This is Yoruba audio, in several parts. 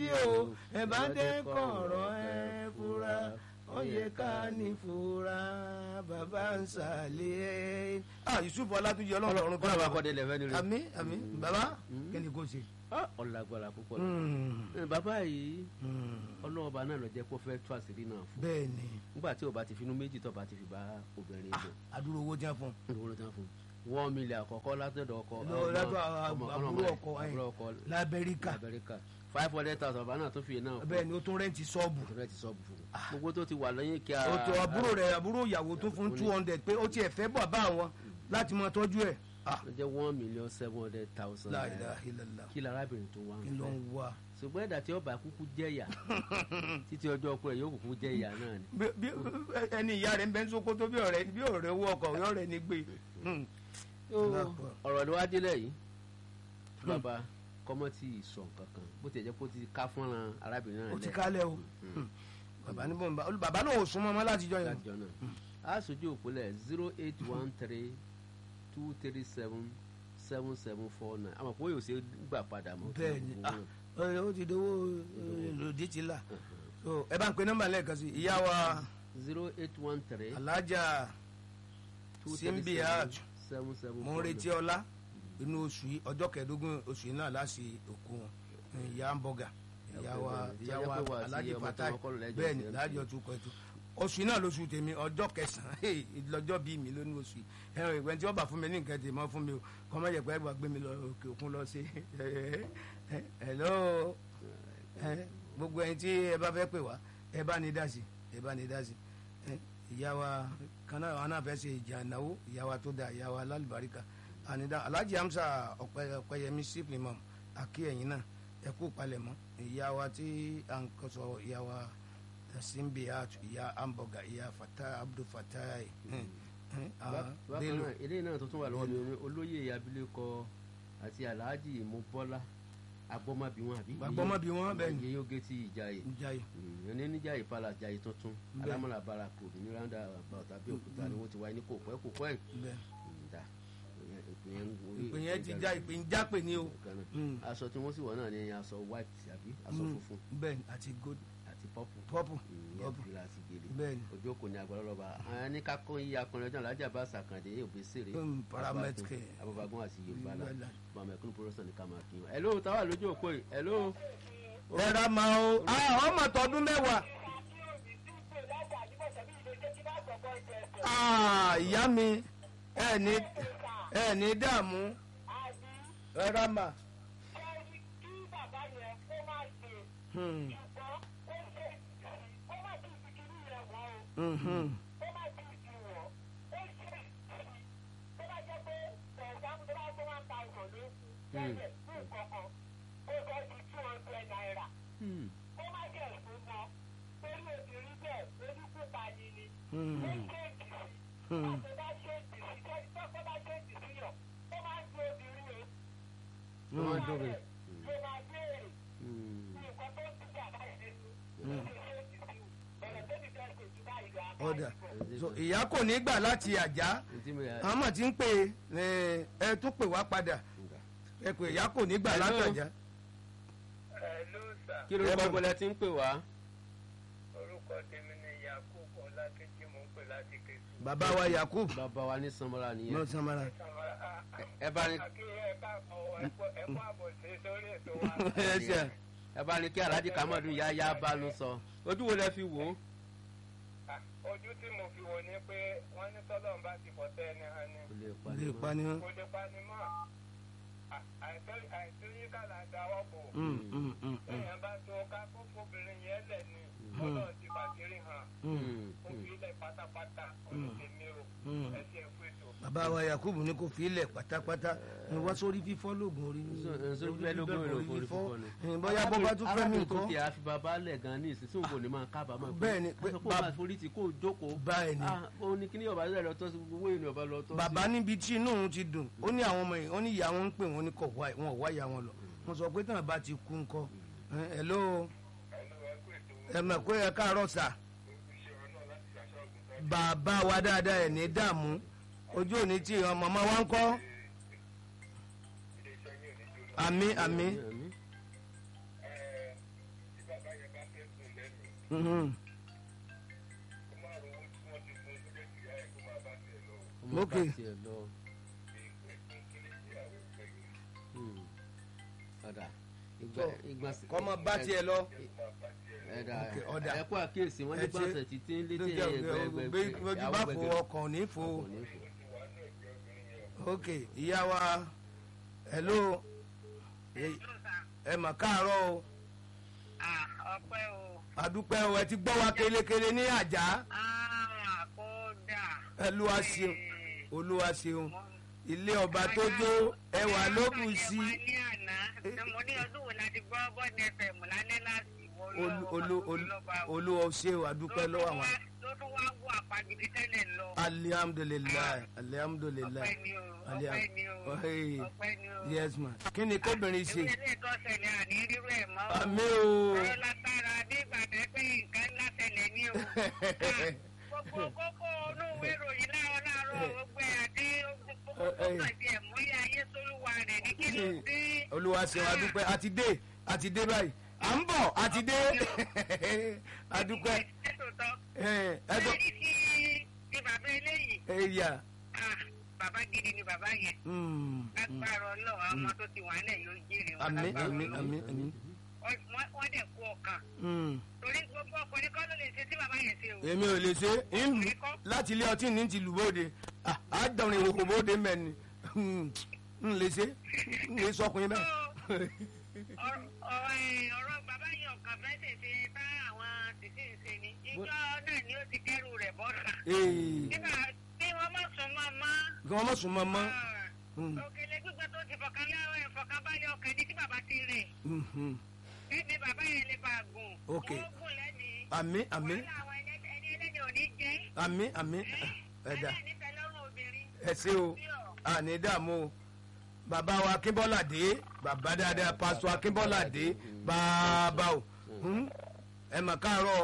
sí o ẹ bá dé kọ̀ọ̀rọ̀ ẹ fura ó yẹ ká ní fura bàbá ń sàlẹ̀ ẹ. ah yusuf ọlátúnjẹ ọlọ́run ọ̀run kọ́nà bá kọ́ délẹ̀ fẹ́ ni rẹ̀. àmì àmì bàbá kí ni kò ṣe. Ah, ọ̀làgbára púpọ̀ Mm, Eh, bàbá yìí mm, ọlọ́ọ̀bá náà lọ jẹ́ kó fẹ́ tú àṣírí náà fún bẹ́ẹ̀ ni nígbà tí o bá ti finú méjì tó bá ti fi bá obìnrin lò àdúró owó jẹ́ fún un. owó ló tán fún one million àkọ́kọ́ látọ̀dọ̀ ọkọ Lọ ọmọ- látọ̀ ọmọ- àbúrò ọmọ- ọkọ, ẹ̀yìn. àbúrò ọkọ lamẹ́ríkà lamẹ́ríkà five hundred thousand bàbá náà tó fi náà fún bẹ́ẹ̀ ni ó tún rẹ́ǹtì ṣọ́ọ̀bù. ọ̀rẹ́ ti sọ́ọ̀bù fún un gbogbo tó ti wà lẹ́yìn kí a. òtò àbúrò rẹ̀ àbúrò ìyàwó tó fún two hundred pé ó tiẹ̀ fẹ́ bọ̀ bá àwọn láti máa tọ́jú ẹ̀. ah ó jẹ́ one million seven hundred thousand la naira ilaha illallah kí larábìnrin tó wá kí ń ló fẹ́ ń wá. ṣùgbọ́n ẹ̀dá tí ọba kúkú jẹ̀yà títí ọjọ́ ọkọ rẹ̀ yóò kúkú jẹ̀yà náà ni. Bí- bí- ẹni ìyá rẹ̀ ń bẹ́ ń sókótó bí ọ̀rẹ́ bí ọ̀rẹ́ owó ọkọ̀ ọ̀rẹ́ ọ̀rẹ́ ní gbé. Hmm. ọ̀rọ̀ ló wá délẹ̀ yìí bàbá kọ́mọ́ tí ì sọ nǹkan kan bó ti jẹ́ kó ti ká fọ́nrán arábìnrin náà ó ti lẹ̀ kálẹ̀ o Hmm. bàbá ní bọ́n bá bàbá náà ò súnmọ́ ọmọ láti jọ yẹn. lájọ náà a sojú òpólẹ̀ zero eight one three two three seven seven seven four nine àmọ́ kó yóò ṣe gbà padà mọ́. bẹ́ẹ̀ ni ah, ọ̀rẹ́ ó ti dowó lòdì ti là So, ẹ bá ń pe nọ́mbà lẹ́ẹ̀kan sí ìyá wa zero eight one three alájà two Simbiat seven seven mo ń retí ọlá inú oṣù yìí ọjọ́ kẹẹ̀ẹ́dógún oṣù yìí náà láti òkú wọn ìyá ń bọ̀gà ìyá wa ìyá wa Tọ́jọ́ pé wà sí alájì ọmọ fatai tó kọ́ lọ lẹ́jọ́ bẹ́ẹ̀ ni sí lájọ tún kọ́ ètò oṣù yìí náà lóṣù tèmi ọjọ́ kẹsàn-án hey, lọ́jọ́ bíi mi lónìí oṣù yìí ẹ̀rọ ìwé tí wọ́n bá fún mi ní nǹkan tèmi mọ́ fún mi o kọ́ mọ́ yẹ pé ẹgbàá gbé mi lọ òkè òkun lọ sí hello ẹ, gbogbo ẹni tí ẹ bá fẹ́ pè wá ẹ bá ní dá sí ẹ bá ní dá sí ẹ, ìyá wa kan náà wọn náà fẹ́ ṣe ìjà ìnáwó ìyá wa tó da ìyá wa lálùbáríkà ànídá alhaji hamsa ọ̀pẹ ọ̀pẹyẹmí sípìlì mọ̀ àkí ẹ̀yìn náà ẹ kú palẹ̀mọ́ ìyá wa tí à ń kọ́ sọ ìyá wa simbiat ìyá hamburger ìyá fata abdul fatai bákan náà eléyìí náà tó tún wà lọ́wọ́ mi ní olóyè abilékọ àti alhaji mobọ́lá agbọ́mọbí wọn àbí. Agbọ́mọbí wọn, bẹ́ẹ̀ ni. iye yóò gé tí ìjàyè njaye ẹni níjàyè palace jàyè tuntun Bẹ́ẹ̀. alámọ̀lá barako ní randa àbáwọ̀tà bí òkúta ni wọ́n ti wáyé ní kò pẹ́ kò pẹ́ bẹ́ẹ̀ ǹda ìpínyẹn ìpè yẹn ti já ìpè ń jápè ní o Mm. aṣọ tí wọ́n sì wọ̀ náà ni aṣọ white àbí aṣọ Mm, funfun bẹ́ẹ̀ ni, àti gold àti purple purple ìyẹn purple fìlà àti gèlè bẹ́ẹ̀ ni ojú kò ní agbára lọ́ba àwọn ní kakọ́ yí akọrin ọjọ́ alájà bá sàkàndé òbí sèré Mm, paramedic. ababagun àti yorùbá la Yorùbá la. bàmẹ̀kún pọ̀rọ̀sọ̀ ní ká máa kí wọn. ẹ̀ló táwa lójú òpó yìí ẹ̀ló ẹ̀rọ máa o ah ọmọ tọdún mẹ́wàá ah ìyá mi ẹ ní ẹ ní dààmú ẹ̀rọ máa. Hmm. Mhm. Hmm. Hmm. Hmm. wọ́n máa ń dóbe. ọ̀dà so ìyá kò ní gbà láti àjá àwọn mọ̀ tí ń pè é ẹ tún pè wá padà ẹ pè ìyá kò ní gbà Hello. láti àjá. Hello sir. kí ló ń gbọ́ bọ́lá tí ń pè wá. orúkọ tèmi ni yakubu ọlákejì mò ń pè láti kẹsù. bàbá wa yakub bàbá wa ní sanmọ́ra nìyẹn. náà samara ẹ bá ní kí ẹ káàbọ̀ ẹ kó àbọ̀ sí sórí ètò wa. ẹ ṣe ẹ bá ní kí alhaji kamadu ya ya bá ló sọ ojú wo lẹ fi wò ó. Ah, ojú tí mo fi wò ni pé wọ́n ní tọ́lọ̀ ń bá ti fọ́ tẹ́ ẹni hàn ni kò lè pa lè ní pa mọ́. ni wọn. kò lè pa ni mọ́ Ah, àìtó- àìtóyíká là ń dáwọ́ bò Mm, mm, mm, mm, èèyàn bá tó ká kó fóbìnrin yẹn lẹ̀ ni ọlọ́run ti fàkiri hàn mm. Hmm. kó fi ilẹ̀ pátápátá olùdèmí o Mm. ẹ ti ẹ̀ fún ètò. bàbá wa yakub ní kò fi ilẹ̀ pátápátá ẹ wá sórí fífọ́ lóògùn orí sórí fífẹ́ lógún èrò orí orí fífọ́ fífọ́ ni. ẹ, bóyá bó bá tún fẹ́ mi arábìnrin tó nǹkan ti àfi bàbá lẹ̀ gan ní ìsinsìnyí kò ní máa kábàámọ̀ Bẹ́ẹ̀ ni, pé pé kó bab- máa forí ti kó jókòó. báyìí ni ah òun ni kíní ọba lẹ̀ lọ́tọ́ sí gbogbo èèyàn ọba lọ́tọ́ sí. bàbá níbi tí inú òun ti dùn ó ní àwọn ọmọ yìí ó ní ìyá wọn ń pè wọn ní kò wá wọn ò wá ìyá wọn lọ wọn sọ pé tàn bá ti kú ńkọ́ ẹ ló ẹnu ẹ kú ètò ẹ mọ̀ pé ẹ káàárọ̀ sà ìṣòro náà láti ṣàṣọ ọ̀gùn bàbá wa dáadáa ẹ̀ ní dààmú ojú òní tí ọmọ ọmọ wa ń kọ́ ilé iṣẹ́ yìí ò ní jòrò. àmì àmì Àmín. Mhm. kó má ro owó tí wọ́n ti fún un síbẹ̀ sí ìyá ẹ̀ kó máa bá tiẹ̀ lọ. ọmọ bá Ok. tiẹ̀ lọ. Hmm. ọ̀dà ìgbà ìgbà kọ́mọ bá tiẹ̀ lọ. ẹ̀dà Ok, ọ̀dà. ẹ̀kú àkíyèsí wọ́n ní Ẹ ṣe- gbọ́nsẹ̀ títí ń létí lójú ẹgbẹ̀gbẹ̀ bí ojú bá fò ọkàn ní fò ok ìyá wa hello ẹ- ẹ mà káàárọ̀ o ọpẹ́ o àdúpẹ́ o ẹ ti gbọ́ wa kélékélé ní àjà Ah, kódà olúwa ṣeun olúwa ṣeun ilé ọba tó jó ẹwà ló bù sí Ọjọ́ ní àná mo ní ọdún wo la ti gbọ́ bọ́ọ̀dù fm lálẹ́ láti wọ olú olú olú olúwa ṣe o àdúpẹ́ lọ́wọ́ àwọn ló tún wá wọ àpagidi tẹ́lẹ̀ lọ alihamudulilayi alihamudulilayi ọpẹ́ ni o Aliam- ọpẹ́ ni o Hey. ọpẹ́ ni o yes ma kí ni kóbìnrin ṣe ìwé ilé ìtọ́sẹ̀lẹ̀ àní rírú ẹ̀ mọ́ o. àmì o ọ̀rọ̀ lágbára bí ìgbàdẹ́ pé nǹkan ńlá ṣẹlẹ̀ ní o. gbogbo kókó inú ìwé ìròyìn láàárọ̀ láàárọ̀ gbogbo ẹ̀ àti gbogbo kókó ìdí ẹ̀ mú ilé ayé sólúwa rẹ̀ ní kí ló dé. olúwa ṣe o àdúpẹ́ àti dé àti dé báyìí à ń bọ̀ àti dé àdúpẹ́ ètò tán. ẹ ẹ ṣé bọ̀ ní ti ti bàbá eléyìí ẹ yà Ah, bàbá gidi ni bàbá yẹn. mm, mm. lágbára ọlọ́run àwọn ọmọ tó ti wà nílẹ̀ yóò jèrè wọn àmì lágbára àmì Ọlọ́run. àmì àmì Wọ́n- wọ́n dẹ̀ kú ọkàn mm. torí gbogbo ọkùnrin kọ́ ló lè ṣe tí bàbá yẹn ṣe o. èmi ò lè ṣe é ń lù láti ilé ọtí ní ti lù bóde Ah, á dọ̀rùn ìròkò bóde mẹ́ni ń lè ṣe ń lè sọkùnrin bẹ́ẹ̀. ọ̀rọ̀ ọ̀rọ̀- ọ̀rọ̀ bàbá yẹn ọ̀kan fẹ́ tètè bá àwọn tìsí ń ṣe ni ìjọ náà ni ó ti kẹ́rù rẹ̀ bọ́ta. Ee, nígbà tí wọ́n má sùn mọ́ mọ́ kí wọ́n má sùn mọ́ mọ́. Mm. òkèlè gbígbẹ́ tó ti fọkàn láwọn ìfọkànbalẹ̀ ọkàn ní tí bàbá ti rẹ̀ Mhm. níbi bàbá yẹn lè bá a gùn. Ok. wọ́n gùn lẹ́mìí. àmì àmì wàhálà àwọn ẹlẹ́dẹ̀- ẹni ẹlẹ́dẹ̀ ò ní jẹ́. àmì àmì ẹ̀dá aláìnífẹ̀ẹ́ lọ́rùn obìnrin. ẹ ṣe o àní dààmú o bàbá wa akínbọ́ládé bàbá dáadáa pásítọ̀ akínbọ́ládé bàbá o Hmm? ẹ mà káàárọ̀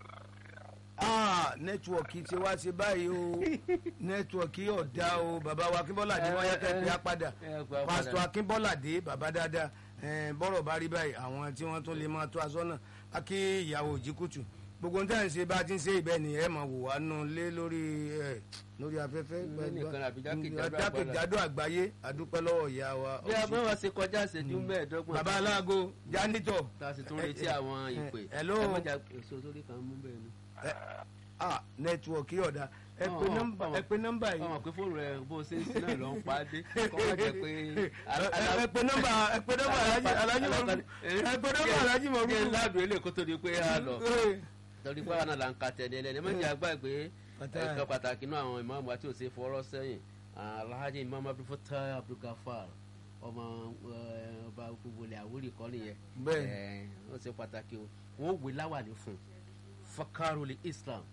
ah nẹ́tíwọ̀kì ti wá ṣe báyìí o nẹ́tíwọ̀kì ọ̀dà o bàbá wa akínbọ́ládé wọ́n yẹ kẹ́ ẹ pé á padà ẹ pé á padà. pásítọ̀ akínbọ́ládé bàbá dáadáa ẹ, bọ́rọ̀ bá rí báyìí àwọn tí wọ́n tún lè máa tó aṣọ náà á kí ìyàwó òjìkùtù gbogbo ohun tí à ń ṣe bá a ti ń ṣe ìbẹ́ ni ẹ máa wò wá nù lé lórí ẹ lórí afẹ́fẹ́ Ní nìkan àbí jákèjádò àgbáyé. jákèjádò àgbáyé àdúpẹ́ lọ́wọ́ ìyá wa bí a bá wá ṣe kọjá ìṣẹ́jú mẹ́ẹ̀ẹ́dọ́gbọ̀n bàbá aláàgó jánítọ̀ tá a sì tún retí àwọn ìpè hello. ẹ mọ̀jà èso sórí kan mú bẹ́ẹ̀ ni. ah nẹ́tíwọ̀kì ọ̀dà ẹ pé Ọ̀hún, nọ́mbà ọ̀hún. ẹ pé nọ́mbà yìí ọmọ pé fóònù rẹ bó o ṣe ń sin náà lọ ń pa á dé kọ́ má jẹ́ pé. ẹ ẹ pé nọ́mbà ẹ pé nọ́mbà alájí alájí mọ̀rú ẹ pé nọ́mbà alájí mọ̀rú jẹ́ ládùn ilé kó tó di pé a lọ torí pé àwọn là ń ka tẹ̀lé ẹlẹ́ni ẹ má jẹ́ àgbàgbé Pàtàkì. ẹ̀ka pàtàkì náà àwọn ìmáàmù àti òsè fọwọ́rọ́ sẹ́yìn alhaji imam abdulfatah abdulgafar ọmọ eh, ọba gbogbo ilẹ̀ àwórì kọ́ nìyẹn Bẹ́ẹ̀. Eh, ó ṣe pàtàkì o wọ́n wé láwàní fún fakaroli islam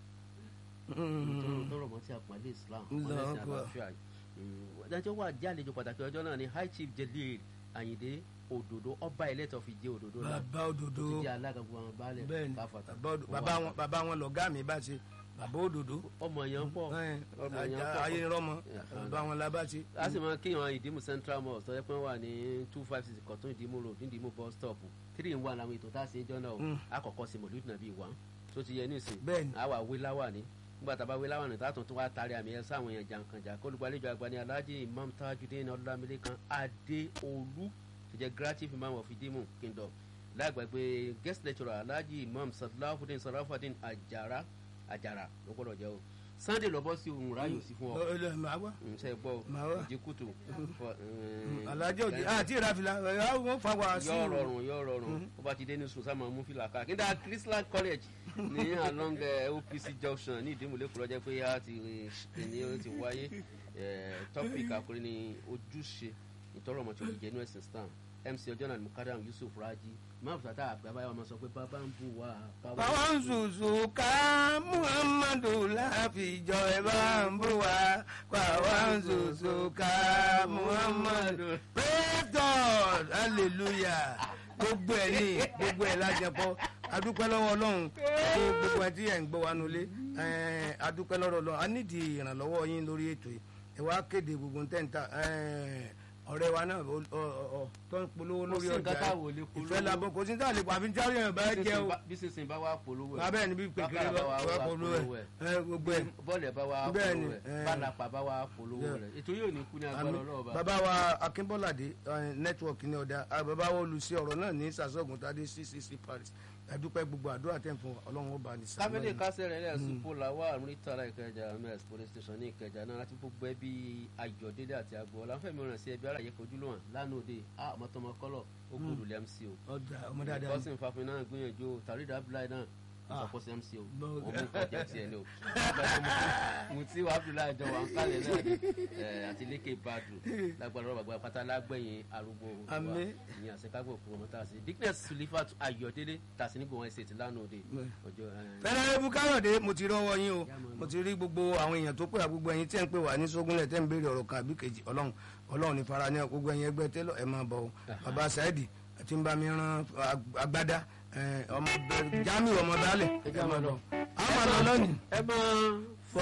tọrọ mọ sí àpọ̀nlé islam Allahu ọlẹ́sìn Akbar. àlàáfíà ìdájọ́ wà jẹ́ àlejò pàtàkì ọjọ́ náà ni high chief jelil ayinde òdòdó ọba ẹlẹ́tọ̀ fi jẹ́ òdòdó náà bàbá òdòdó tó ti jẹ́ alága gbogbo àwọn baálẹ̀ bẹ́ẹ̀ni káfàtà bàbá òdò- bàbá wọn bàbá wọn lọ̀gá mi bá ṣe bàbá òdòdó ọmọ yẹn pọ̀ ẹ, ọmọ yẹn ajá- pọ̀ ayé rọmọ Yeah. bàbá wọn la bá ṣe. a sì máa kíyàn ìdímù central mosque tó yẹ pé wọ́n wà ní two five six kọ̀tún ìdímù road ní ìdímù bus stop three in one làwọn ètò tá a ṣe ń jọ́nà o Mm. àkọ́kọ́ sí mọ̀lúù nàbí wà tó ti yẹ nísìn Bẹ́ẹ̀ni. a wà wé láwàní nígbà tá a bá wé láwàní tá a tún tún wá taari àmì ẹ̀ sáwọn èèyàn jàǹkànjà kó olùgbàlejò àgbà ní alhaji imam tajudeen ọlámilékan adéolú tó jẹ́ grative imam of ìdímù kingdom lágbàgbé guest lecturer alhaji imam salafudin salafudin ajara ajara ló gbọ́dọ̀ jẹ́ o sunday lọ́bọ́ sí òun ráyò sí fún ọ Ọ- ọ- màá wá nse gbọ́ Màá wá. ìdíkùtù alájọ òjì àti ìrafìlà ẹ wọn fa wá sí yọ rọrùn yọ rọrùn ó bá ti dé ní sùn sáà máa mú fìlà ká kíndà christian college ní along eh, opc junction ní ìdímúlẹ̀ kúrọ́ jẹ́ pé a ti ní ó ti wáyé eh, topic àkórí ni ojúṣe ìtọ́rọ̀ ọmọ tí ó jẹ́ inú ẹ̀sìn stan mc ọjọ́ náà mukadam yusuf raji máàmù sátá àgbàbáyà ọmọ sọ pé bàbá ń bù wá báwọn ń ṣùṣù ká muhammadu láfijọ ẹ bá ń bú wa báwọn ń ṣùṣù ká muhammadu praise god hallelujah gbogbo ẹ ní gbogbo ẹ lájẹpọ adúpẹ́ lọ́wọ́ ọlọ́run fún gbogbo ẹ tí ẹ̀ ń gbọ́ wa nulẹ̀ ẹ̀ adúpẹ́ lọ́wọ́ ọlọ́run a nídìí ìrànlọ́wọ́ yín lórí ètò yìí ẹ wá kéde gbogbo ntẹ́ǹta ọ̀rẹ́ wa náà ó- ó- ó- ó, tó ń polówó kò lórí sí nǹkan ọjà táwọn ò lè polówó ìfẹ́ labọ́ kò sí ní àlè pàfi jáde yẹn bá jẹ́ o bí sísìn bá wà polówó ẹ̀ abẹ́ ni bí pékeré bá wà polówó ẹ̀ ẹ, gbogbo ẹ̀ bọ́ọ̀lù ẹ̀ bá wà Bẹ́ẹ̀ ni, polówó ẹ̀ ẹ̀. bálàpà bá wà polówó Yeah. rẹ̀ ètò yóò ní kú ní agbára Àmín. ọlọ́ọ̀bá bàbá wa akínbọ́ládé nẹ́tíwọ̀kì ní ọ̀dà ah, bàbá wa olùsí ọ̀rọ̀ náà ní sàṣọ́gun tádé ccc paris ẹ̀dúpẹ́ gbogbo àdúrà tẹ̀ fún wa, ọlọ́run ó bá ní sàmúlò káfíńdé kásẹ̀ rẹ̀ lẹ́yìn sípò làwà àmúrítàlá ìkẹjà ms police station ní ìkẹjà náà láti gbogbo ẹbí ayọ̀délé àti àgọ́ ọ̀làǹfẹ̀mí rẹ̀ sí ẹbí aráyé fojú lọ́wọ́n lánàá òde a ọmọtọmọ kọ́lọ̀ ó kú olùlẹ̀ mc o ọ̀dà ọmọ dáadáa kọ́sìn fàfin náà gbìyànjú o tàrídà abdullahi náà ìṣàkóso mc o Bọ́- òun mú kọjá tiẹ̀ ni o mutí wa abdullahi jọ wà ń kálẹ̀ náà ni ẹ̀, àti lékè badru lágbára ọ̀rọ̀ bàgbà pátá lágbẹ̀yìn arúgbó wa Àmín. ìyẹn àṣekágbò fún ọmọ tá a ṣe dickness sulifat ayọ̀délé tàṣí nígbà wọn ṣe ti lánàá òde ọjọ́ ẹ̀, fẹ́rẹ́ ebu káyọ̀dé mo ti rọ́wọ́ yín o mo ti rí gbogbo àwọn èèyàn tó pè wá gbogbo ẹ̀yin tí ẹ̀ ń pè wá ní sógúnlẹ̀ tẹ́ ń béèrè ọ̀rọ̀ kan àbí kejì ọlọ́run ọlọ́run ní fara ní gbogbo ẹ̀yin ẹgbẹ́ tẹ́lọ̀ ẹ̀ máa bọ̀ o bàbá saidi àti ń bá mi rán ag- agbádá ẹ̀, ọmọ bẹ- jamiu ọmọ dálẹ̀ ẹ̀ máa bọ̀ àwọn àlọ́ lónìí. ẹ máa